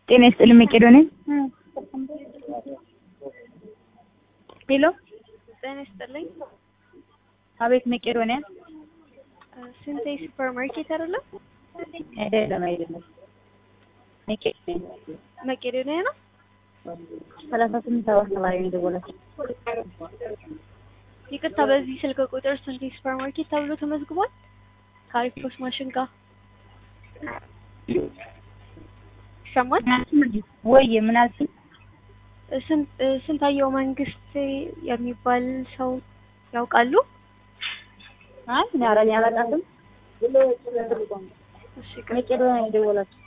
ጤና ይስጥልኝ መቄዶንያ። ሄሎ ጤና ይስጥልኝ። አቤት መቄዶንያ። ስንቴ ሱፐር ማርኬት አይደለም? አይደለም አይደለም፣ መቄዶንያ መቄዶንያ ነው። ሰላሳ ስምንት ሰባት ተማሪ ነው የደወላችሁ። ይቅርታ፣ በዚህ ስልክ ቁጥር ስንቴ ሱፐር ማርኬት ተብሎ ተመዝግቧል? ከአሪፍ ማሽን ጋር ይሰማል? ወይ ምን አልሽኝ? ስንት ስንታየው መንግስት የሚባል ሰው ያውቃሉ? አይ ኧረ እኔ አላውቃትም። እሺ መቄዶንያ ነው የደወላችሁ።